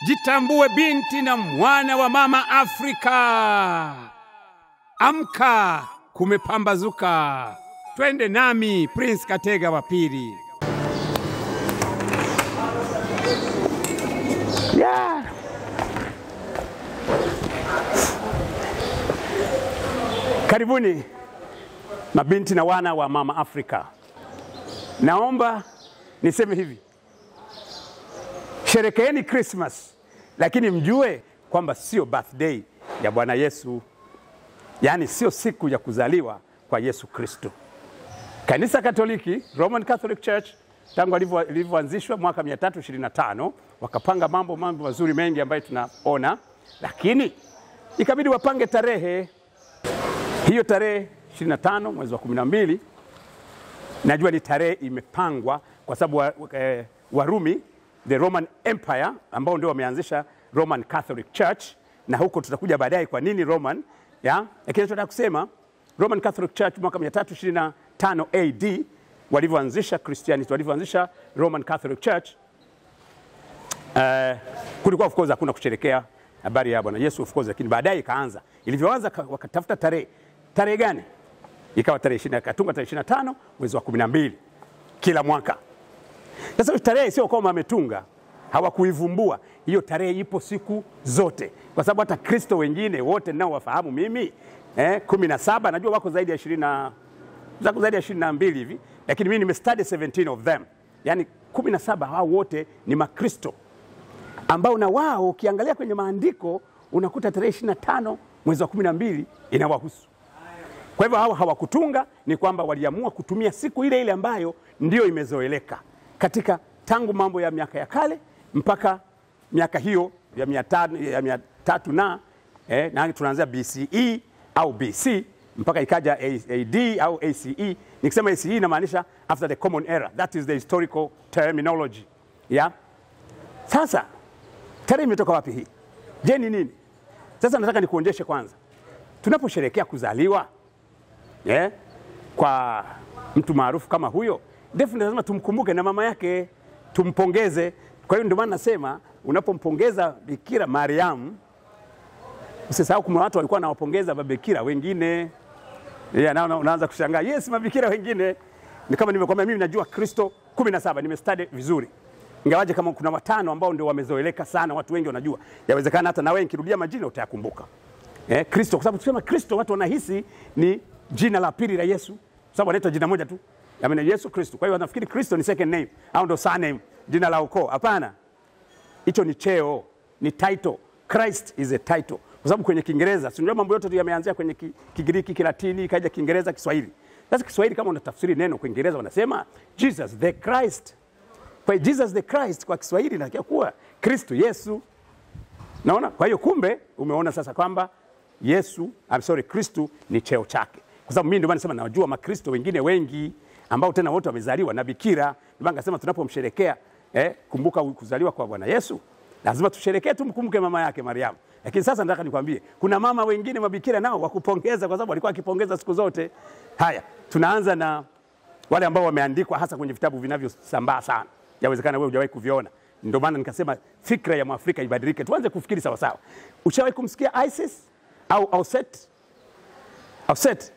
Jitambue binti na mwana wa mama Afrika. Amka, kumepambazuka. Twende nami Prince Katega wa pili. Yeah. Karibuni mabinti na wana wa mama Afrika. Naomba niseme hivi, sherekeeni Christmas, lakini mjue kwamba sio birthday ya Bwana Yesu, yaani sio siku ya kuzaliwa kwa Yesu Kristo. Kanisa Katoliki, Roman Catholic Church, tangu lilivyoanzishwa mwaka 325 wakapanga mambo mambo mazuri mengi ambayo tunaona, lakini ikabidi wapange tarehe hiyo. Tarehe 25 mwezi wa 12, najua ni tarehe imepangwa kwa sababu wa, eh, Warumi the Roman Empire ambao ndio wameanzisha Roman Catholic Church, na huko tutakuja baadaye kwa nini Roman ya, lakini tunataka kusema Roman Catholic Church mwaka 325 AD walivyoanzisha Christianity, walivyoanzisha Roman Catholic Church uh, kulikuwa of course hakuna kusherekea habari ya Bwana Yesu of course, lakini baadaye ikaanza. Ilivyoanza wakatafuta tarehe, tarehe gani? Ikawa tarehe 20, katunga tarehe 25 mwezi wa 12 kila mwaka. Sasa tarehe sio kama wametunga, hawakuivumbua hiyo tarehe, ipo siku zote, kwa sababu hata Kristo wengine wote nao wafahamu mimi eh, kumi na saba najua wako zaidi ya ishirini na zako zaidi ya ishirini na mbili hivi, lakini mimi nimestudy 17 of them, yani kumi na saba hao wote ni Makristo ambao na wao ukiangalia kwenye maandiko unakuta tarehe 25 mwezi wa 12 inawahusu. Kwa hivyo hao hawakutunga, ni kwamba waliamua kutumia siku ile ile ambayo ndio imezoeleka katika tangu mambo ya miaka ya kale mpaka miaka hiyo ya mia tano, ya mia tatu na, eh, na tunaanzia BCE au BC mpaka ikaja AD au ACE. Nikisema ACE inamaanisha after the common era, that is the historical terminology yeah? Sasa tarehe imetoka wapi hii? Je, ni nini? Sasa nataka nikuonyeshe kwanza, tunaposherekea kuzaliwa yeah, kwa mtu maarufu kama huyo, definitely lazima tumkumbuke na mama yake, tumpongeze. Kwa hiyo ndio maana nasema unapompongeza Bikira Mariam usisahau kuna watu walikuwa wanawapongeza mabikira wengine yeah, na unaanza kushangaa yes, mabikira wengine ni kama nimekuambia, mimi najua Kristo 17 nimestudy vizuri, ingawaje kama kuna watano ambao ndio wamezoeleka sana, watu wengi wanajua, yawezekana hata na wewe nikirudia majina utayakumbuka. Eh, Kristo kwa sababu tukisema Kristo watu wanahisi ni jina la pili la Yesu, sababu anaitwa jina moja tu, yaani Yesu Kristo. Kwa hiyo wanafikiri Kristo ni second name au ndo surname, jina la ukoo. Hapana, hicho ni cheo, ni title. Christ is a title kwa sababu kwenye Kiingereza si unajua mambo yote tu yameanzia kwenye Kigiriki, Kilatini, ikaja Kiingereza, Kiswahili. Sasa Kiswahili kama unatafsiri neno kwa Kiingereza wanasema Jesus the Christ. Kwa hiyo Jesus the Christ kwa Kiswahili inatakiwa kuwa Kristo Yesu. Naona? Kwa hiyo kumbe umeona sasa kwamba Yesu, I'm sorry, Kristo ni cheo chake. Kwa sababu mimi ndio maana nasema najua Makristo wengine wengi ambao tena wote wamezaliwa na bikira. Ndio maana nasema tunapomsherekea eh, kumbuka kuzaliwa kwa Bwana Yesu, lazima tusherekee, tumkumbuke mama yake Mariamu. Lakini sasa nataka nikwambie kuna mama wengine mabikira nao wakupongeza, kwa sababu walikuwa wakipongeza siku zote. Haya, tunaanza na wale ambao wameandikwa hasa kwenye vitabu vinavyosambaa sana, yawezekana wewe hujawahi kuviona. Ndio maana nikasema fikra ya Mwafrika ibadilike, tuanze kufikiri sawa sawa. Ushawahi kumsikia Isis au Auset? Auset,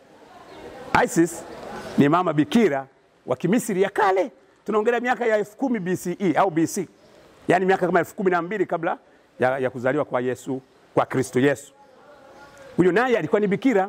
Isis ni mama bikira wa Kimisri ya kale, tunaongelea miaka ya elfu kumi BCE au BC, yaani miaka kama elfu kumi na mbili kabla ya, ya kuzaliwa kwa Yesu kwa Kristo Yesu. Huyo naye alikuwa ni bikira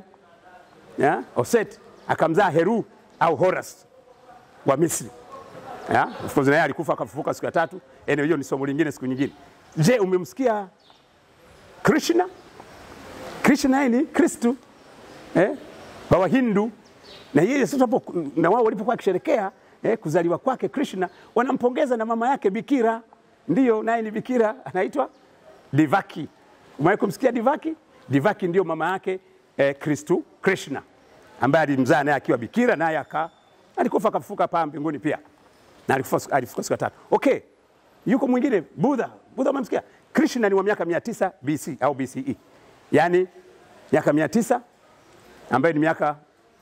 ya Oset, akamzaa Heru au Horus wa Misri. Ya, of course naye alikufa akafufuka siku ya tatu. Ene, hiyo ni somo lingine siku nyingine. Je, umemsikia Krishna? Krishna yeye ni Kristo eh, wa Wahindu na yeye sasa hapo na wao walipokuwa wakisherekea eh, kuzaliwa kwake Krishna, wanampongeza na mama yake bikira, ndiyo naye ni bikira anaitwa Divaki. Umewahi kumsikia Divaki? Divaki ndio mama yake eh, Kristu Krishna ambaye alimzaa naye akiwa bikira, naye aka alikufa akafufuka paa mbinguni pia, na alifufuka alifufuka siku ya tatu. Okay, yuko mwingine Buddha. Buddha umemsikia? Krishna ni wa miaka 900 BC au BCE, yaani miaka 900 ambayo ni miaka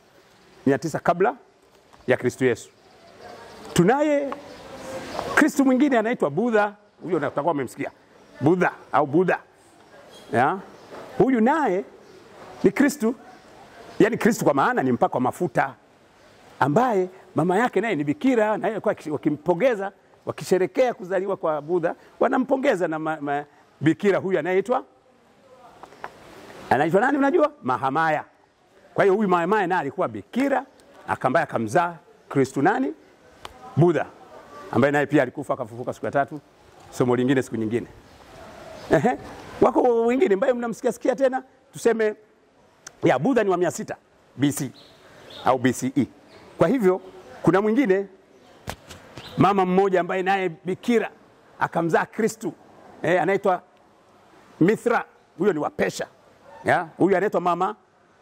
900 kabla ya Kristu Yesu. Tunaye Kristu mwingine anaitwa Buddha, huyo utakuwa umemsikia Budha au Budha ya? Huyu naye ni Kristu, yaani Kristu kwa maana ni mpako wa mafuta, ambaye mama yake naye ni bikira, naye alikuwa wakimpongeza, wakisherekea kuzaliwa kwa Budha, wanampongeza na ma, ma, bikira huyu anayeitwa anaitwa nani? Unajua, Mahamaya. Kwa hiyo huyu Mahamaya naye alikuwa bikira, akambaye akamzaa Kristu nani? Budha, ambaye naye pia alikufa akafufuka siku ya tatu. Somo lingine siku nyingine. Ehe, wako wengine ambaye mnamsikia sikia tena, tuseme ya Budha ni wa 600 BC au BCE. Kwa hivyo kuna mwingine mama mmoja ambaye naye bikira akamzaa Kristu eh, anaitwa Mithra, huyo ni wa Pesha. Ya, huyu anaitwa mama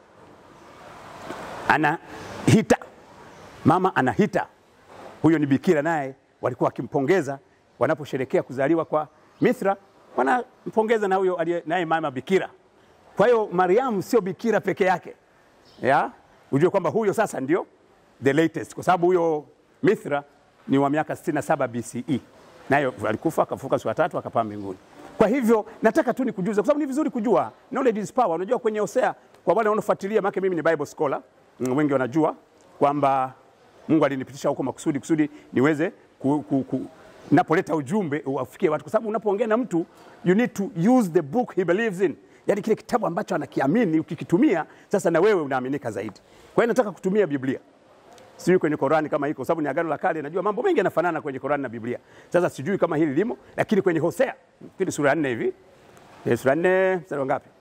Anahita, mama Anahita, huyo ni bikira, naye walikuwa wakimpongeza wanaposherekea kuzaliwa kwa Mithra, wanampongeza na huyo aliye naye mama bikira. Kwa hiyo Mariamu sio bikira peke yake, ya ujue kwamba huyo sasa ndio the latest, kwa sababu huyo Mithra ni wa miaka 67 BCE, nayo alikufa akafuka siku ya tatu akapaa mbinguni. Kwa hivyo nataka tu nikujuze, kwa sababu ni vizuri kujua, knowledge is power. Unajua kwenye Hosea, kwa wale wanaofuatilia, maana mimi ni Bible scholar, mm, wengi wanajua kwamba Mungu alinipitisha huko makusudi kusudi niweze ku, ku, ku, napoleta ujumbe uwafikie watu, kwa sababu unapoongea na mtu you need to use the book he believes in, yani kile kitabu ambacho anakiamini ukikitumia, sasa na wewe unaaminika zaidi. Kwa hiyo nataka kutumia Biblia sijui kwenye Korani kama iko, sababu ni agano la kale, najua mambo mengi yanafanana kwenye Korani na Biblia. Sasa sijui kama hili limo, lakini kwenye Hosea kile sura ya nne hivi eh, sura ya nne mstari wa ngapi?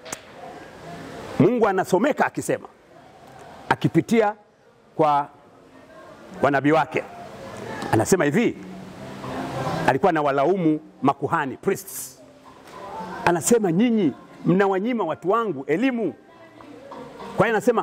Mungu anasomeka akisema, akipitia kwa wanabii wake, anasema hivi, alikuwa na walaumu makuhani priests, anasema nyinyi mnawanyima watu wangu elimu. Kwa hiyo anasema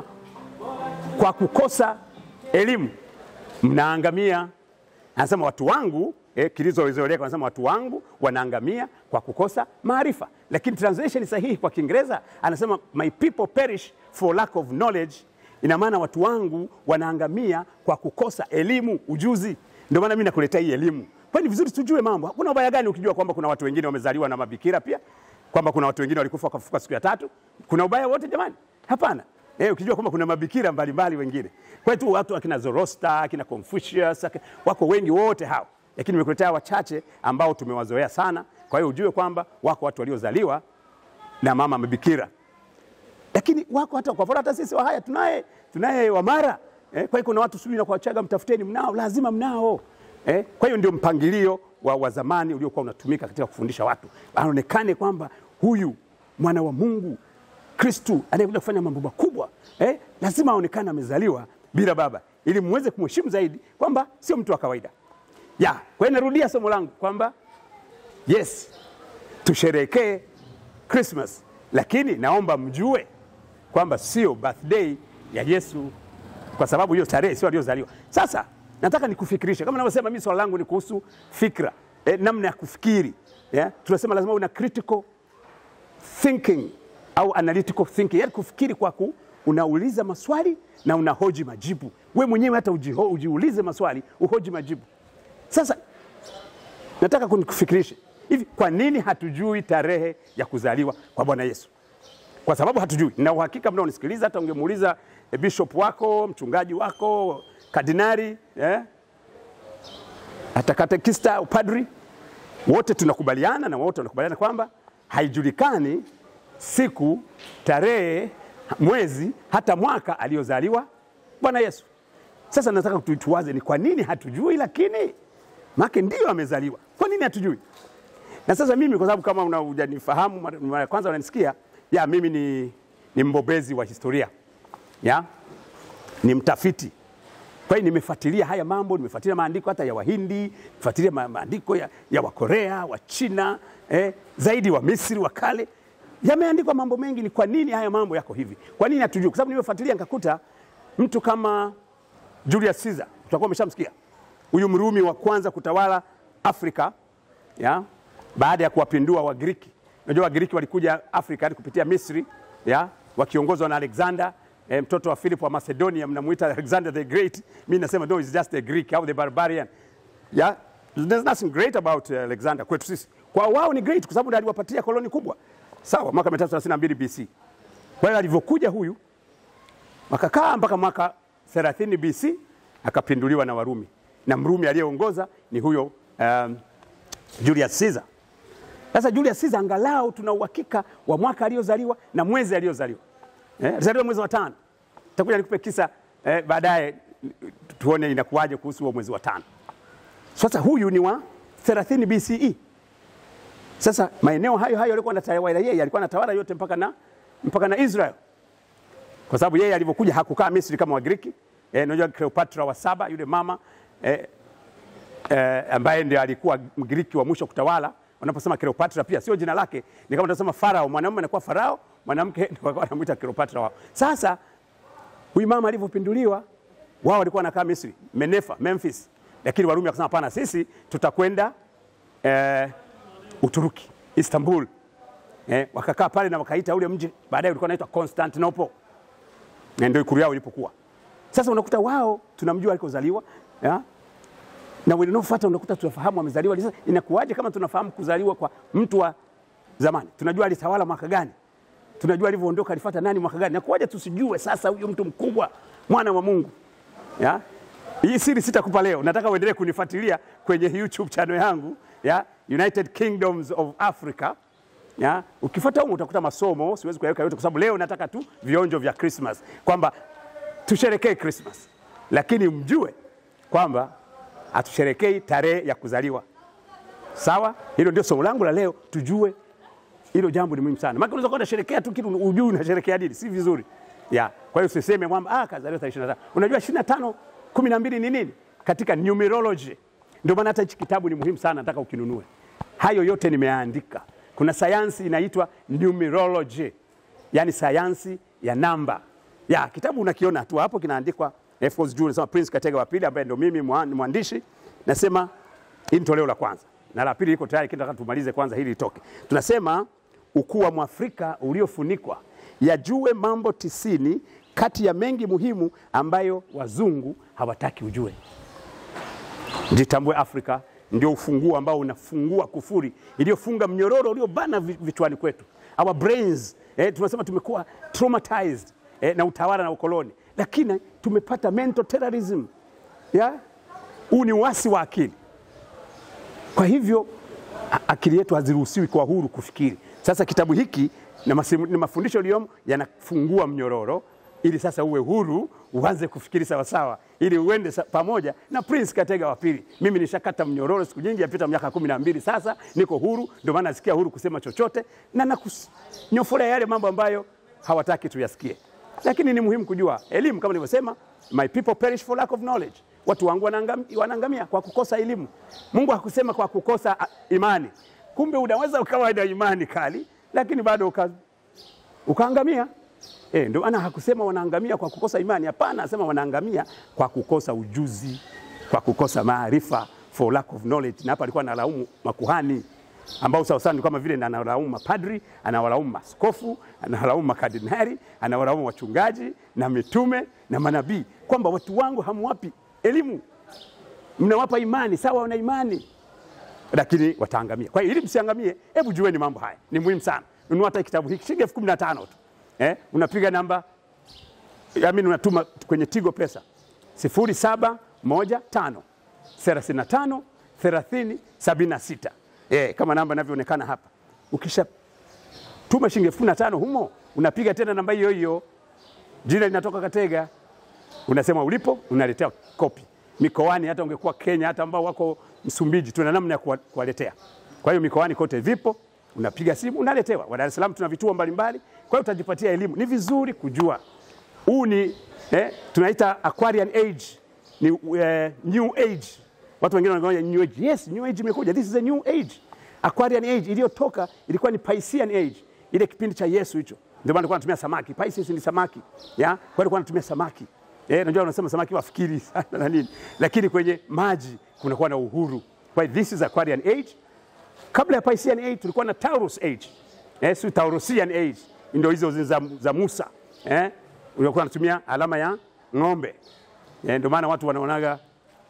kwa kukosa elimu mnaangamia. Anasema watu wangu eh, kilizozoeleka anasema watu wangu wanaangamia kwa kukosa maarifa, lakini translation sahihi kwa Kiingereza anasema my people perish for lack of knowledge. Ina maana watu wangu wanaangamia kwa kukosa elimu, ujuzi. Ndio maana mimi nakuletea hii elimu. Kwa ni vizuri tujue mambo. Hakuna ubaya gani ukijua kwamba kuna watu wengine wamezaliwa na mabikira pia, kwamba kuna watu wengine walikufa wakafufuka siku ya tatu. Kuna ubaya wote jamani? Hapana. Eh, ukijua kwamba kuna mabikira mbalimbali wengine. Kwa hiyo tu watu akina Zoroaster, akina Confucius, akina, wako wengi wote hao. Lakini nimekuletea wachache ambao tumewazoea sana. Kwa hiyo ujue kwamba wako watu waliozaliwa na mama mabikira. Lakini wako hata kwa mfano hata sisi Wahaya tunaye tunaye Wamara. Eh, kwa hiyo kuna watu subiri na kuwachaga mtafuteni mnao, lazima mnao. Eh, kwa hiyo ndio mpangilio wa, wa zamani uliokuwa unatumika katika kufundisha watu. Aonekane kwamba huyu mwana wa Mungu Kristu anayekuja kufanya mambo makubwa eh, lazima aonekane amezaliwa bila baba, ili muweze kumheshimu zaidi kwamba sio mtu wa kawaida ya. Kwa hiyo narudia somo langu kwamba yes, tusherekee Christmas, lakini naomba mjue kwamba sio birthday ya Yesu, kwa sababu hiyo tarehe sio aliyozaliwa. Sasa nataka nikufikirishe, kama navyosema mimi, swala langu ni kuhusu fikra eh, namna ya kufikiri yeah? Tunasema lazima una critical thinking au analytical thinking, yani kufikiri kwa ku, unauliza maswali na unahoji majibu. We mwenyewe hata ujiho, ujiulize maswali uhoji majibu. Sasa nataka kunikufikirishe hivi, kwa nini hatujui tarehe ya kuzaliwa kwa Bwana Yesu? Kwa sababu hatujui, na uhakika mnaonisikiliza, hata ungemuuliza eh, bishop wako, mchungaji wako, kardinari eh? hata katekista, upadri, wote tunakubaliana na wote wanakubaliana kwamba haijulikani siku, tarehe, mwezi, hata mwaka aliyozaliwa Bwana Yesu. Sasa nataka tuwaze ni kwa nini hatujui, lakini make ndio amezaliwa. Kwa nini hatujui? Na sasa mimi kwa sababu kama unajanifahamu mara ya kwanza unanisikia, ya mimi ni, ni mbobezi wa historia ya ni mtafiti. Kwa hiyo nimefuatilia haya mambo, nimefuatilia maandiko hata ya Wahindi, nimefuatilia ma maandiko ya, ya Wakorea, wa China, eh, zaidi wa Misri wa kale yameandikwa mambo mengi. Ni kwa nini haya mambo yako hivi? Kwa nini hatujui? Kwa sababu nimefuatilia nikakuta mtu kama Julius Caesar, utakuwa umeshamsikia huyu Mrumi wa kwanza kutawala Afrika ya baada ya kuwapindua Wagiriki. Unajua Wagiriki walikuja Afrika hadi kupitia Misri ya wakiongozwa na Alexander eh, mtoto wa Philip wa Macedonia, mnamuita Alexander the Great. Mimi nasema no, is just a Greek au the barbarian. Yeah, there's nothing great about uh, Alexander kwetu sisi. kwa wao ni great kwa sababu ndiye aliwapatia koloni kubwa sawa mwaka 332 BC kwa hiyo alivyokuja huyu wakakaa mpaka mwaka 30 BC akapinduliwa na Warumi na Mrumi aliyeongoza ni huyo um, Julius Caesar sasa Julius Caesar angalau tuna uhakika wa mwaka aliozaliwa na mwezi aliozaliwa. Eh, alizaliwa mwezi wa tano. Takuja nikupe kisa eh, baadaye tuone inakuwaje kuhusu huo mwezi wa tano. Sasa huyu ni wa 30 BCE. Sasa maeneo hayo hayo alikuwa anatawala yeye, alikuwa anatawala yote mpaka na mpaka na Israel. Kwa sababu yeye alivyokuja hakukaa Misri kama Wagiriki. Eh, unajua Cleopatra wa saba yule mama eh, eh, ambaye ndiye alikuwa Mgiriki wa mwisho kutawala wanaposema Cleopatra pia sio jina lake, ni kama tunasema Farao. Mwanamume anakuwa Farao, mwanamke ndio wanamuita Cleopatra wao. Sasa huyu mama alivyopinduliwa, wao walikuwa wanakaa Misri, Menefa, Memphis, lakini Warumi wakasema hapana, sisi tutakwenda eh, Uturuki, Istanbul. Eh, wakakaa pale na wakaita ule mji baadaye ulikuwa unaitwa Constantinople, na ndio ikulu yao ilipokuwa. Sasa unakuta wao tunamjua alikozaliwa ya? na wanaofuata unakuta tunafahamu amezaliwa. Sasa inakuwaje kama tunafahamu kuzaliwa kwa mtu wa zamani? Tunajua alitawala mwaka gani, tunajua alivyoondoka alifuata nani mwaka gani. Inakuwaje tusijue sasa huyu mtu mkubwa, mwana wa Mungu ya? Hii siri sitakupa leo, nataka uendelee kunifuatilia kwenye YouTube channel yangu ya United Kingdoms of Africa ya? Ukifuata huko utakuta masomo, siwezi kuyaweka yote kwa sababu leo nataka tu vionjo vya Christmas, kwamba tusherekee Christmas, lakini mjue kwamba hatusherekei tarehe ya kuzaliwa. Sawa, hilo ndio somo langu la leo, tujue hilo jambo ni muhimu sana. Maana unaweza kwenda sherekea tu kitu ujui unasherekea nini, si vizuri ya. Kwa hiyo usiseme kwamba ah, kazaliwa tarehe 25. Unajua 25 12 ni nini katika numerology? Ndio maana hata hichi kitabu ni muhimu sana, nataka ukinunue. Hayo yote nimeandika. Kuna sayansi inaitwa numerology, yani sayansi ya namba. Ya kitabu unakiona tu hapo kinaandikwa Of course juu nasema Prince Katega wa pili ambaye ndio mimi mwandishi, nasema hii ni toleo la kwanza na la pili liko tayari, kinataka tumalize kwanza hili litoke. Tunasema ukuu wa Mwafrika uliofunikwa, yajue mambo tisini kati ya mengi muhimu ambayo wazungu hawataki ujue. Jitambue Afrika ndio ufunguo ambao unafungua kufuri iliyofunga mnyororo uliobana vichwani kwetu, our brains. Eh, tunasema tumekuwa traumatized eh, na utawala na ukoloni lakini tumepata mental terrorism ya huu ni uasi wa akili. Kwa hivyo akili yetu haziruhusiwi kwa huru kufikiri. Sasa kitabu hiki na, masimu, na mafundisho yaliyomo yanafungua mnyororo ili sasa uwe huru uanze kufikiri sawasawa, ili uende pamoja na Prince Katega wa pili. Mimi nishakata mnyororo siku nyingi, yapita miaka kumi na mbili sasa, niko huru, ndio maana nasikia huru kusema chochote na nakunyofolea yale mambo ambayo hawataki tuyasikie lakini ni muhimu kujua elimu, kama nilivyosema, my people perish for lack of knowledge, watu wangu wanaangamia, wanaangamia kwa kukosa elimu. Mungu hakusema kwa kukosa imani. Kumbe unaweza ukawa na imani kali lakini bado uka, ukaangamia. E, ndio maana hakusema wanaangamia kwa kukosa imani. Hapana, anasema wanaangamia kwa kukosa ujuzi, kwa kukosa maarifa, for lack of knowledge. Na hapa alikuwa analaumu makuhani ambao sawa sana ni kama vile analaumu mapadri, anawalaumu maskofu, anawalaumu makardinali, anawalaumu wachungaji na mitume na manabii, kwamba watu wangu hamwapi elimu, mnawapa imani. Sawa, wana imani lakini wataangamia. Kwa hiyo ili msiangamie, hebu jueni mambo haya, ni muhimu sana. Nunua hata kitabu hiki shilingi elfu kumi na tano tu eh, unapiga namba amini, unatuma kwenye Tigo Pesa sifuri saba moja tano thelathini na tano thelathini sabini na sita eh, kama namba inavyoonekana hapa. Ukisha tuma shilingi elfu kumi na tano humo, unapiga tena namba hiyo hiyo, jina linatoka Katega, unasema ulipo, unaletea kopi mikoani. Hata ungekuwa Kenya, hata ambao wako Msumbiji, tuna namna ya kuwaletea. Kwa hiyo mikoani kote vipo, unapiga simu unaletewa. Wa Dar es Salaam tuna vituo mbalimbali, kwa hiyo utajipatia elimu. Ni vizuri kujua huu ni eh, tunaita Aquarian age, ni uh, new age. Watu wengine wanaona new age. Yes, new age imekuja. This is a new age. Aquarian age iliyotoka ilikuwa ni Piscean age, ile kipindi cha Yesu hicho. Ndio maana alikuwa anatumia samaki. Pisces ni samaki. Ya? Kwa hiyo alikuwa anatumia samaki. Eh, najua unasema samaki wafikiri sana na nini. Lakini kwenye maji kunakuwa na uhuru. Kwa hiyo this is Aquarian age. Kabla ya Piscean age tulikuwa na Taurus age. Eh, si Taurusian age. Ndio hizo za, za Musa. Eh? Ulikuwa unatumia alama ya ng'ombe. Eh, ndio maana watu wanaonaga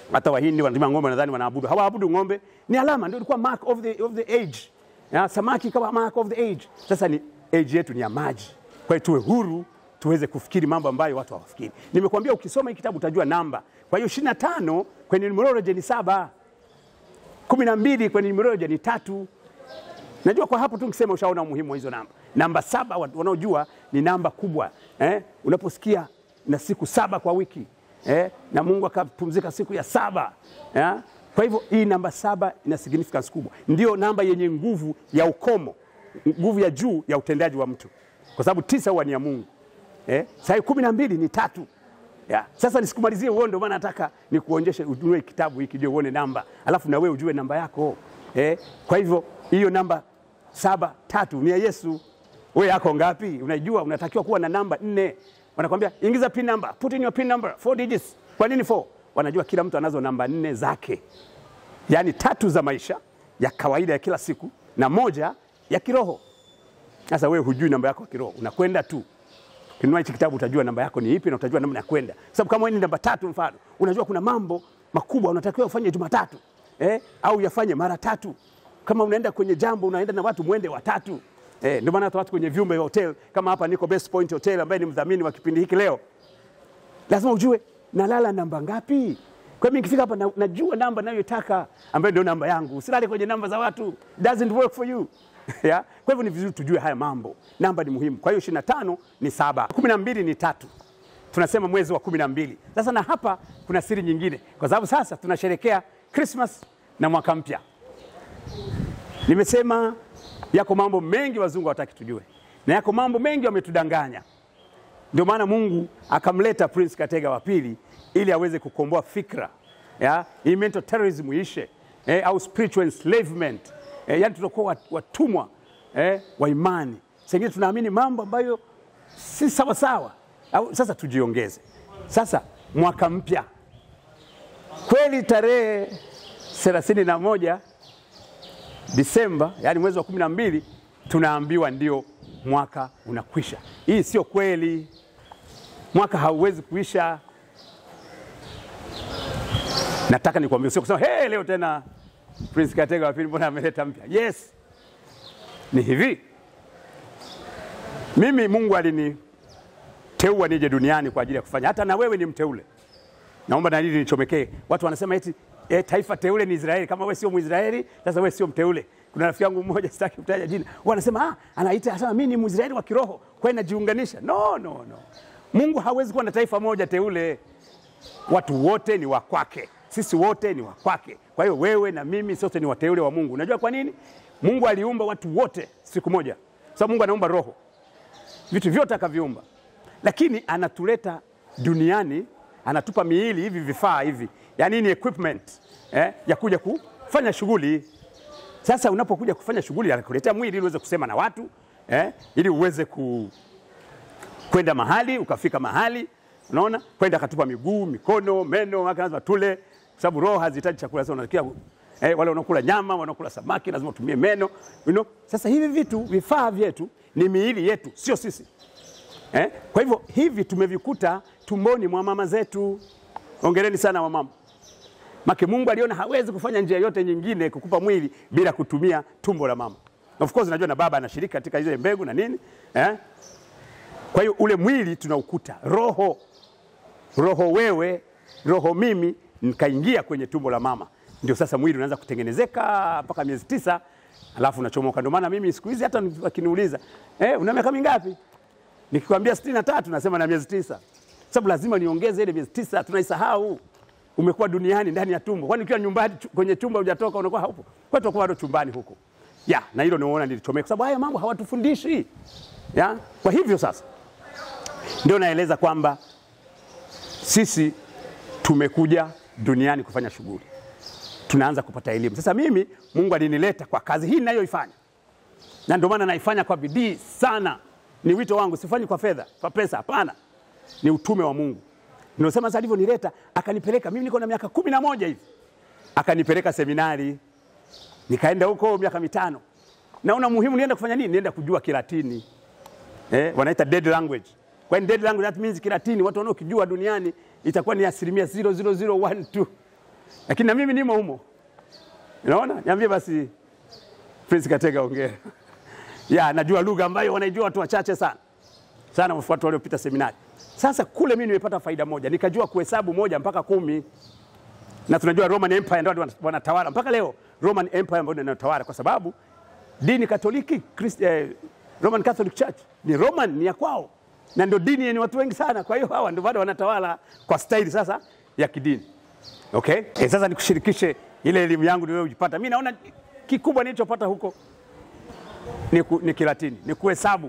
hata Wahindi wanatumia ng'ombe, nadhani wanaabudu, hawaabudu ng'ombe, ni alama, ndio ilikuwa mark of the, of the age ya, samaki kama mark of the age. Sasa ni age yetu ni ya maji, kwa hiyo tuwe huru tuweze kufikiri mambo ambayo watu hawafikiri. Nimekuambia ukisoma hii kitabu utajua namba. Kwa hiyo 25 kwenye numerology ni saba, kumi na mbili kwenye numerology ni tatu. Najua kwa hapo tu nikisema ushaona umuhimu wa hizo namba. Namba saba watu wanaojua ni namba kubwa eh? Unaposikia na siku saba kwa wiki eh? na Mungu akapumzika siku ya saba eh? Kwa hivyo hii namba saba ina significance kubwa, ndio namba yenye nguvu ya ukomo, nguvu ya juu ya utendaji wa mtu, kwa sababu tisa huwa ni ya Mungu eh? Sasa kumi na mbili ni tatu ya. Sasa nisikumalizie uone, ndio maana nataka nikuonyeshe, ununue kitabu hiki ndio uone namba, alafu na wewe ujue namba yako eh? Kwa hivyo hiyo namba saba tatu ni ya Yesu. Wewe yako ngapi? Unajua unatakiwa kuwa na namba nne. Wanakwambia ingiza pin number, put in your pin number, four digits. Kwa nini four? Wanajua kila mtu anazo namba nne zake, yaani tatu za maisha ya kawaida ya kila siku na moja ya kiroho. Sasa wewe hujui namba yako ya kiroho, unakwenda tu Ukinunua hichi kitabu utajua namba yako ni ipi na utajua namna ya kwenda. Sababu kama wewe ni namba tatu mfano, unajua kuna mambo makubwa unatakiwa ufanye Jumatatu eh, au yafanye mara tatu. Kama unaenda kwenye jambo unaenda na watu mwende watatu. Eh, ndio maana hata watu kwenye vyumba vya hotel kama hapa niko Best Point Hotel ambaye ni mdhamini wa kipindi hiki leo. Lazima ujue nalala namba ngapi. Kwa mimi nikifika hapa na, najua namba ninayotaka ambayo ndio namba yangu. Usilale kwenye namba za watu. Doesn't work for you. ya? Kwa hivyo ni vizuri tujue haya mambo. Namba ni muhimu. Kwa hiyo 25 ni saba, 12 ni tatu. Tunasema mwezi wa 12. Sasa na hapa kuna siri nyingine, kwa sababu sasa tunasherekea Christmas na mwaka mpya. Nimesema yako mambo mengi wazungu hawataki tujue, na yako mambo mengi wametudanganya. Ndio maana Mungu akamleta Prince Katega wa pili ili aweze kukomboa fikra ya hii mental terrorism ishe, eh, au spiritual enslavement eh, yani tutakuwa watumwa eh, wa imani. Sengine tunaamini mambo ambayo si sawa sawa, au sasa tujiongeze. Sasa mwaka mpya kweli, tarehe thelathini na moja Disemba, yani mwezi wa kumi na mbili tunaambiwa ndio mwaka unakwisha. Hii sio kweli, mwaka hauwezi kuisha. Nataka nikwambie, sio kusema hey, leo tena Prince Katega wa pili mbona ameleta mpya? Yes, ni hivi, mimi Mungu aliniteua nije duniani kwa ajili ya kufanya, hata na wewe ni mteule. Naomba na hili nichomekee. Watu wanasema eti e, taifa teule ni Israeli. Kama wewe sio Mwisraeli, sasa wewe sio mteule. Kuna rafiki yangu mmoja, sitaki kutaja jina, wanasema ah, anaita anasema mimi ni Mwisraeli wa kiroho, kwa hiyo najiunganisha. No, no, no. Mungu hawezi kuwa na taifa moja teule. Watu wote ni wa kwake, sisi wote ni wa kwake. Kwa hiyo wewe na mimi sote ni wateule wa Mungu. Unajua kwa nini? Mungu aliumba watu wote siku moja, sababu Mungu anaumba roho, vitu vyote akaviumba, lakini anatuleta duniani, anatupa miili hivi, vifaa hivi, yaani ni equipment eh, ya kuja kufanya shughuli. Sasa unapokuja kufanya shughuli, anakuletea mwili ili uweze kusema na watu eh, ili uweze ku kwenda mahali ukafika mahali, unaona, kwenda akatupa miguu, mikono, meno, maka lazima tule, kwa sababu roho hazihitaji chakula. Sasa unasikia eh, wale wanaokula nyama, wanaokula samaki lazima utumie meno you know? Sasa hivi vitu vifaa vyetu ni miili yetu, sio sisi eh? Kwa hivyo hivi tumevikuta tumboni mwa mama zetu. Ongereni sana wamama. Make Mungu aliona hawezi kufanya njia yote nyingine kukupa mwili bila kutumia tumbo la mama. Of course najua na baba anashiriki katika zile mbegu na nini eh? Kwa hiyo ule mwili tunaukuta, roho roho wewe, roho mimi, nikaingia kwenye tumbo la mama, ndio sasa mwili unaanza kutengenezeka mpaka miezi tisa, alafu unachomoka. Ndio maana mimi siku hizi hata wakiniuliza eh, una miaka mingapi, nikikwambia sitini na tatu nasema na miezi tisa, sababu lazima niongeze ile miezi tisa, tunaisahau. Umekuwa duniani ndani ya tumbo, kwani ukiwa nyumbani kwenye chumba hujatoka unakuwa haupo, kwa hiyo bado chumbani huko ya na hilo nimeona nilichomeka, kwa sababu haya mambo hawatufundishi ya. Kwa hivyo sasa ndio naeleza kwamba sisi tumekuja duniani kufanya shughuli, tunaanza kupata elimu. Sasa mimi Mungu alinileta kwa kazi hii ninayoifanya, na ndio maana naifanya kwa bidii sana. Ni wito wangu, sifanyi kwa fedha, kwa pesa, hapana, ni utume wa Mungu. Ndio sema sasa alivyonileta akanipeleka, mimi niko na miaka kumi na moja hivi, akanipeleka seminari, nikaenda huko miaka mitano. Naona muhimu nienda kufanya nini? Nienda kujua Kilatini, eh, wanaita dead language kwa dead language that means Kilatini watu wanaokijua duniani itakuwa ni asilimia 00012 lakini na mimi nimo humo. Unaona, niambie basi Prince Katega, ongea. ya najua lugha ambayo wanaijua watu wachache sana sana, watu waliopita seminari. Sasa kule mimi nimepata faida moja, nikajua kuhesabu moja mpaka kumi, na tunajua Roman Empire ndio wanatawala mpaka leo. Roman Empire ndio inatawala kwa sababu dini Katoliki Christ, eh, Roman Catholic Church ni Roman, ni ya kwao na ndio dini yenye watu wengi sana. Kwa hiyo hawa ndio bado wanatawala kwa staili sasa ya kidini. Okay? Eh, sasa nikushirikishe ile elimu yangu niliyojipata. Mimi naona kikubwa nilichopata huko ni, ku, ni Kilatini, ni kuhesabu.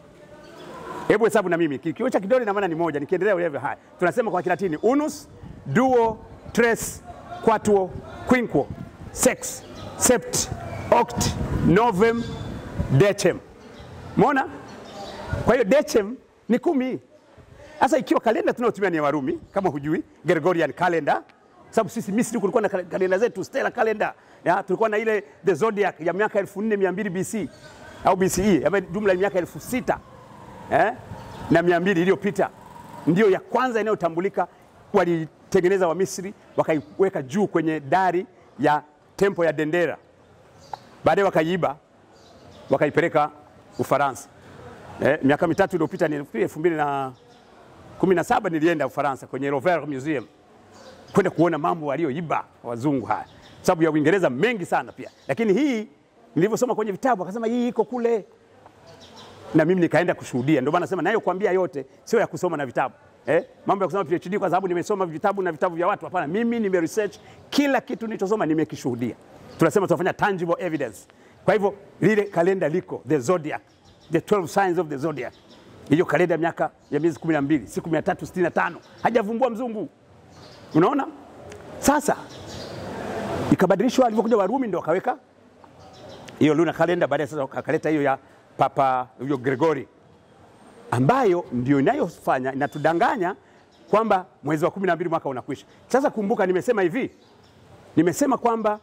Hebu hesabu na mimi. Kioo cha kidole na maana ni moja, nikiendelea ulivyo haya. Tunasema kwa Kilatini unus, duo, tres, quatuor, quinquo, sex, sept, oct, novem, decem. Umeona? Kwa hiyo decem ni kumi. Sasa ikiwa kalenda tunayotumia ni ya Warumi, kama hujui, Gregorian calendar, sababu sisi Misri kulikuwa na kalenda zetu stellar calendar. Ya, tulikuwa na ile the zodiac ya miaka 4200 BC au BCE, ambayo jumla ya miaka 6000 eh, na 200 iliyopita, ndio ya kwanza inayotambulika. Walitengeneza wa Misri wakaiweka juu kwenye dari ya tempo ya Dendera, baadaye wakaiiba wakaipeleka Ufaransa. Eh, miaka mitatu iliyopita ni elfu mbili na kumi na saba nilienda Ufaransa kwenye Louvre Museum kwenda kuona mambo walioiba wazungu haya, sababu ya Uingereza mengi sana pia, lakini hii nilivyosoma kwenye vitabu akasema hii iko kule, na mimi nikaenda kushuhudia. Ndio maana nasema nayo kuambia yote sio ya kusoma na vitabu eh, mambo ya kusoma PhD kwa sababu nimesoma vitabu na vitabu vya watu. Hapana, mimi nime research kila kitu nilichosoma nimekishuhudia. Tunasema tunafanya tangible evidence. Kwa hivyo lile kalenda liko the zodiac, the 12 signs of the zodiac hiyo kalenda ya miaka ya miezi 12 siku 365 hajavumbua mzungu. Unaona, sasa ikabadilishwa, alivyokuja Warumi ndio wakaweka hiyo luna kalenda, baadaye sasa wakaleta hiyo ya Papa huyo Gregori, ambayo ndio inayofanya inatudanganya kwamba mwezi wa 12 mwaka unakwisha. Sasa kumbuka, nimesema hivi, nimesema kwamba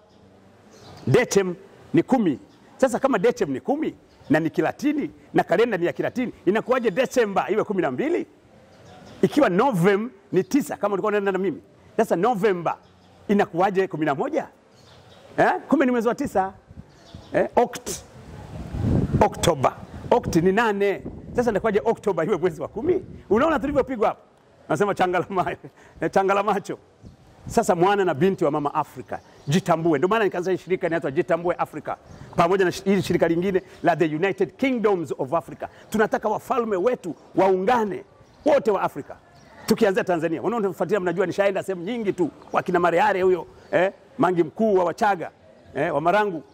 datum ni kumi. Sasa kama datum ni kumi na ni Kilatini na kalenda ni ya Kilatini, inakuwaje Desemba iwe kumi na mbili ikiwa Novem ni tisa kama ulikuwa unaenda na mimi? Sasa Novemba inakuwaje kumi na moja eh? Kumbe ni mwezi wa tisa eh? Oct, Oktoba, Oct ni nane. Sasa inakuwaje Oktoba iwe mwezi wa kumi? Unaona tulivyopigwa hapo, nasema changala, changala macho. Sasa mwana na binti wa mama Afrika, jitambue. Ndio maana nikaanza shirika inaitwa Jitambue Afrika, pamoja na hili shirika lingine la The United Kingdoms of Africa. Tunataka wafalme wetu waungane wote wa Afrika, tukianzia Tanzania. Wanaofuatilia mnajua, nishaenda sehemu nyingi tu, wakina Mareare huyo eh, Mangi mkuu wa Wachaga eh, wa Marangu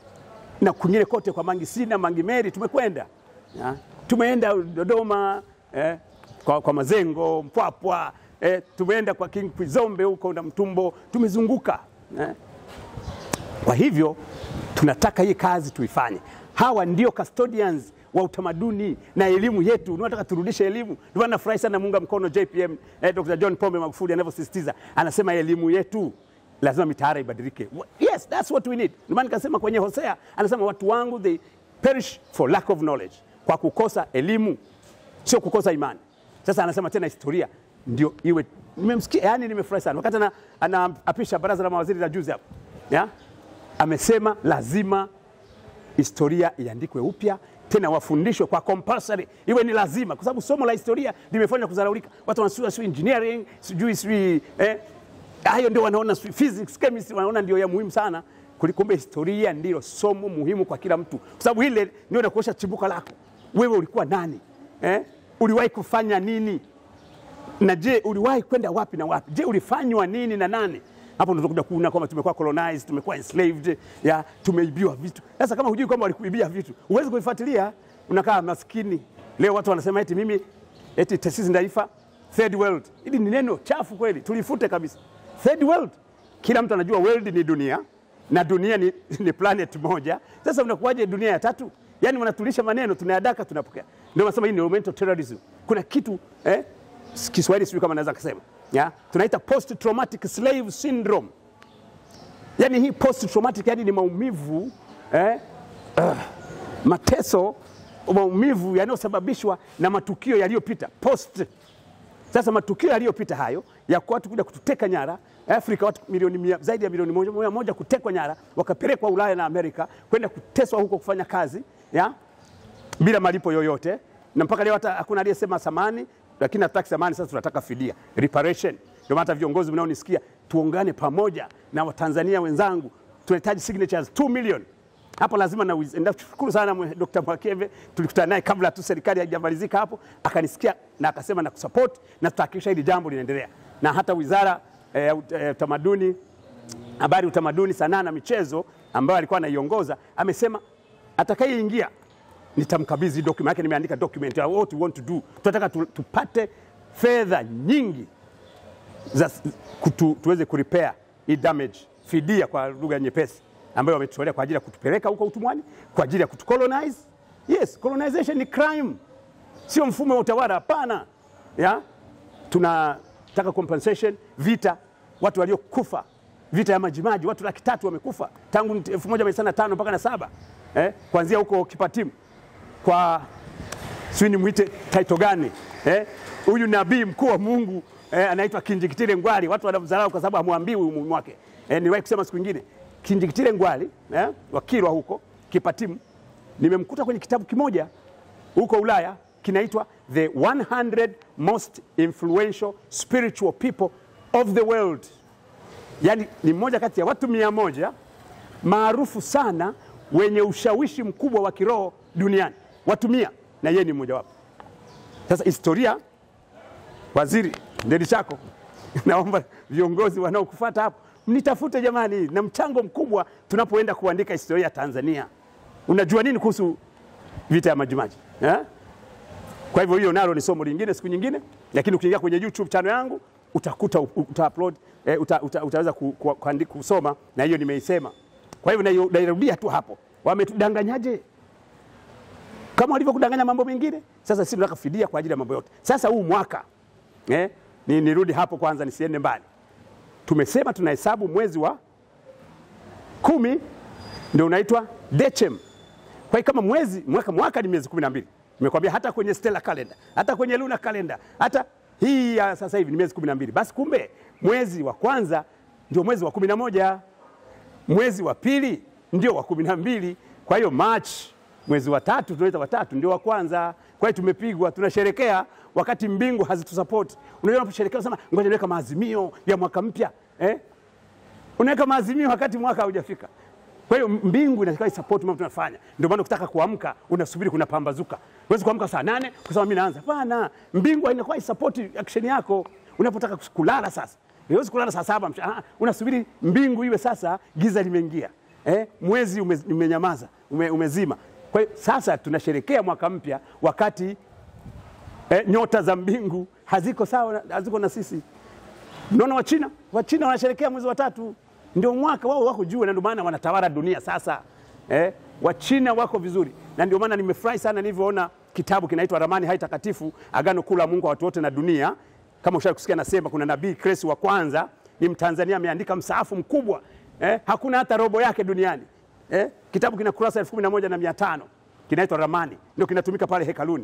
na kwingine kote kwa Mangi Sina, Mangi Meri tumekwenda ya. Tumeenda Dodoma eh, kwa, kwa Mazengo, Mpwapwa eh, tumeenda kwa King Kwizombe huko na Mtumbo, tumezunguka eh. Kwa hivyo tunataka hii kazi tuifanye. Hawa ndio custodians wa utamaduni na elimu yetu. Tunataka turudishe elimu. Ndio maana nafurahi sana muunga mkono JPM eh, Dr. John Pombe Magufuli anavyosisitiza, anasema elimu yetu lazima mitaala ibadilike. Yes, that's what we need. Ndio maana nikasema kwenye Hosea anasema watu wangu they perish for lack of knowledge, kwa kukosa elimu, sio kukosa imani. Sasa anasema tena historia ndio iwe. Nimemsikia, yani nimefurahi sana wakati anaapisha baraza la mawaziri la juzi hapo, ya amesema lazima historia iandikwe upya tena wafundishwe kwa compulsory, iwe ni lazima, kwa sababu somo la historia limefanywa kudharaulika. Watu wanasua sijui engineering sijui sijui eh, hayo ndio wanaona physics, chemistry wanaona ndio ya muhimu sana. Kumbe historia ndilo somo muhimu kwa kila mtu, kwa sababu ile ndio inakuosha chimbuko lako. Wewe ulikuwa nani eh? Uliwahi kufanya nini? Na je, uliwahi kwenda wapi na wapi? Je, ulifanywa nini na nani? Hapo ndo tunakuja kuona kwamba tumekuwa colonized, tumekuwa enslaved, ya tumeibiwa vitu. Sasa kama hujui kwamba walikuibia vitu, huwezi kuifuatilia, unakaa maskini. Leo watu wanasema eti mimi eti taasisi ndaifa third world. Hili ni neno chafu kweli, tulifute kabisa. Third world, kila mtu anajua world ni dunia na dunia ni, ni planet moja. Sasa unakuwaje dunia ya tatu? Yaani wanatulisha maneno tunayadaka, tunapokea. Ndio nasema hii ni mental terrorism. Kuna kitu eh, Kiswahili sijui kama naweza kusema ya tunaita post traumatic slave syndrome. Yani hii post traumatic yani ni maumivu eh, uh, mateso, maumivu yanayosababishwa na matukio yaliyopita post Sasa matukio yaliyopita hayo ya kwa watu kuja kututeka nyara Afrika, watu milioni mia, zaidi ya milioni moja, moja, moja kutekwa nyara wakapelekwa Ulaya na Amerika kwenda kuteswa huko kufanya kazi ya bila malipo yoyote, na mpaka leo hata hakuna aliyesema samani, lakini hatutaki samani. Sasa tunataka fidia, reparation. Ndio maana hata viongozi mnaonisikia, tuungane pamoja na Watanzania wenzangu, tunahitaji signatures 2 million hapo lazima na nashukuru sana mwe- Dr. Mwakeve, tulikutana naye kabla tu serikali haijamalizika hapo, akanisikia na akasema na kusupport na tutahakikisha hili jambo linaendelea, na hata wizara eh, ya ut- eh, utamaduni habari, utamaduni, sanaa na michezo ambayo alikuwa anaiongoza amesema atakayeingia nitamkabidhi document yake, nimeandika document ya what we want to do. Tunataka tu, tupate fedha nyingi za, kutu, tuweze kurepair hii damage, fidia kwa lugha nyepesi, ambayo wametutolea kwa ajili ya kutupeleka huko utumwani, kwa ajili ya kutucolonize. Yes, colonization ni crime, sio mfumo wa utawala, hapana. Ya tunataka compensation, vita, watu waliokufa vita ya Majimaji, watu laki tatu wamekufa tangu 1905 mpaka na saba eh, kuanzia huko Kipatimu kwa sijui nimwite taito gani eh? Huyu nabii mkuu wa Mungu eh, anaitwa Kinjikitile Ngwali. Watu wanamdharau kwa sababu hamwambiwi umuhimu wake. Eh, niliwahi kusema siku nyingine Kinjikitile Ngwali eh, wa Kilwa huko Kipatimu, nimemkuta kwenye kitabu kimoja huko Ulaya kinaitwa The 100 Most Influential Spiritual People of the World. Yaani ni mmoja kati ya watu mia moja maarufu sana wenye ushawishi mkubwa wa kiroho duniani, watu mia, na yeye ni mmoja wapo. Sasa historia, waziri ndeli chako, naomba viongozi wanaokufuata hapo mnitafute jamani, na mchango mkubwa tunapoenda kuandika historia ya Tanzania. Unajua nini kuhusu vita ya Majimaji eh? Kwa hivyo hiyo nalo ni somo lingine siku nyingine, lakini ukiingia kwenye YouTube channel yangu utakuta uta upload, eh, uta, uta, utaweza ku, ku, kuandi- kusoma na hiyo nimeisema. Kwa hivyo naio- nairudia tu hapo, wametudanganyaje kama walivyokudanganya mambo mengine. Sasa sisi tunataka fidia kwa ajili ya mambo yote. Sasa huu mwaka eh, ni, nirudi hapo kwanza nisiende mbali. Tumesema tunahesabu mwezi wa kumi ndio unaitwa Decem. Kwa hiyo kama mwezi mwaka, mwaka ni miezi kumi na mbili. Nimekwambia hata kwenye stellar calendar, hata kwenye lunar calendar, hata hii ya sasa hivi ni miezi kumi na mbili. Basi kumbe mwezi wa kwanza ndio mwezi wa kumi na moja mwezi wa pili ndio wa kumi na mbili. Kwa hiyo March, mwezi wa tatu tunaita watatu ndio wa kwanza. Kwa hiyo tumepigwa, tunasherekea wakati mbingu hazitusapoti. Unajua, unaposherekea unasema ngoja niweka maazimio ya mwaka mpya eh? Unaweka maazimio wakati mwaka haujafika. Kwa hiyo mbingu inatakiwa isapoti mambo tunafanya. Ndio maana ukitaka kuamka unasubiri kuna pambazuka. Huwezi kuamka saa nane kusema mimi naanza. Hapana, mbingu inakuwa isapoti action yako. Unapotaka kulala sasa, huwezi kulala saa saba mchana. Ah, unasubiri mbingu iwe sasa giza limeingia. Eh, mwezi ume, umenyamaza, ume, umezima. Kwa hiyo sasa tunasherekea mwaka mpya wakati eh, nyota za mbingu haziko sawa, haziko na sisi. Unaona Wachina, Wachina wanasherekea mwezi wa tatu, ndio mwaka wao wako juu, na ndio maana wanatawala dunia sasa. Eh, Wachina wako vizuri, na ndio maana nimefurahi sana nilivyoona kitabu kinaitwa Ramani Hai Takatifu, Agano Kuu la Mungu wa watu wote na dunia. Kama ushawahi kusikia nasema, kuna nabii Kresi wa kwanza ni Mtanzania, ameandika msaafu mkubwa eh, hakuna hata robo yake duniani eh, kitabu kina kurasa elfu kumi na moja na mia tano kinaitwa Ramani, ndio kinatumika pale hekaluni.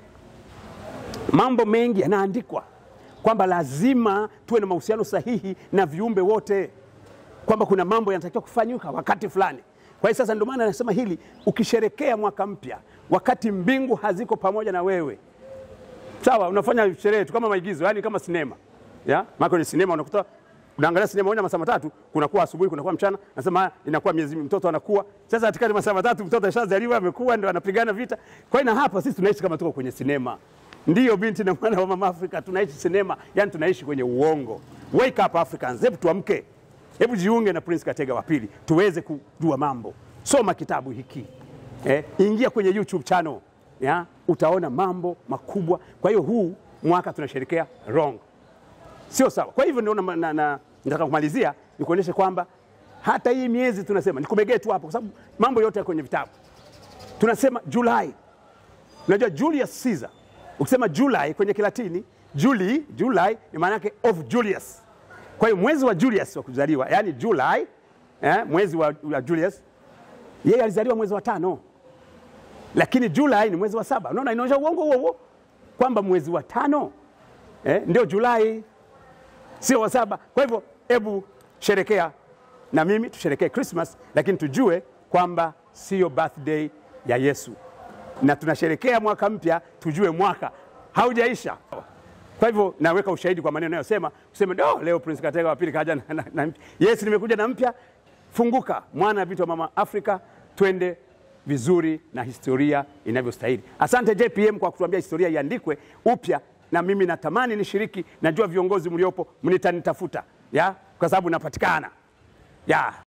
Mambo mengi yanaandikwa kwamba lazima tuwe na mahusiano sahihi na viumbe wote, kwamba kuna mambo yanatakiwa kufanyika wakati fulani. Kwa hiyo sasa, ndio maana nasema hili, ukisherekea mwaka mpya wakati mbingu haziko pamoja na wewe, sawa, unafanya sherehe tu kama maigizo, yani kama sinema ya maana kwenye sinema unakuta unaangalia sinema moja masaa matatu, kunakuwa asubuhi, kunakuwa mchana, nasema inakuwa miezi, mtoto anakuwa sasa. Katikati masaa matatu mtoto ashazaliwa, amekuwa, ndio anapigana vita. Kwa hiyo na hapa sisi tunaishi kama tuko kwenye sinema. Ndiyo binti na mwana wa mama Afrika, tunaishi sinema, yani tunaishi kwenye uongo. Wake up Africans, hebu tuamke, hebu jiunge na Prince Katega wa pili tuweze kujua mambo. Soma kitabu hiki eh, ingia kwenye YouTube channel ya, utaona mambo makubwa. Kwa hiyo huu mwaka tunasherekea wrong, sio sawa. Kwa hivyo ndio na, na, na, nataka kumalizia nikuonyeshe kwamba hata hii miezi tunasema nikumegee tu hapo, kwa sababu mambo yote yako kwenye vitabu. Tunasema Julai, unajua Julius Caesar Ukisema Julai kwenye Kilatini, Juli, Julai ni maana yake of Julius. Kwa hiyo mwezi wa Julius wa kuzaliwa, yani Julai, eh, mwezi wa, wa Julius, yeye alizaliwa mwezi wa tano, lakini Julai ni mwezi wa saba. Unaona, inaonyesha uongo huo huo kwamba mwezi wa tano eh, ndio Julai, sio wa saba. Kwa hivyo hebu sherekea na mimi tusherekee Christmas, lakini tujue kwamba sio birthday ya Yesu, na tunasherekea mwaka mpya, tujue mwaka haujaisha. Kwa hivyo naweka ushahidi kwa maneno yanayosema kusema do leo Prince Katega wa pili kaja na, na, na mpya. Yes, nimekuja na mpya. Funguka mwana vitu wa mama Afrika, twende vizuri na historia inavyostahili. Asante JPM kwa kutuambia historia iandikwe upya, na mimi natamani nishiriki. Najua viongozi mliopo mnitanitafuta ya kwa sababu napatikana ya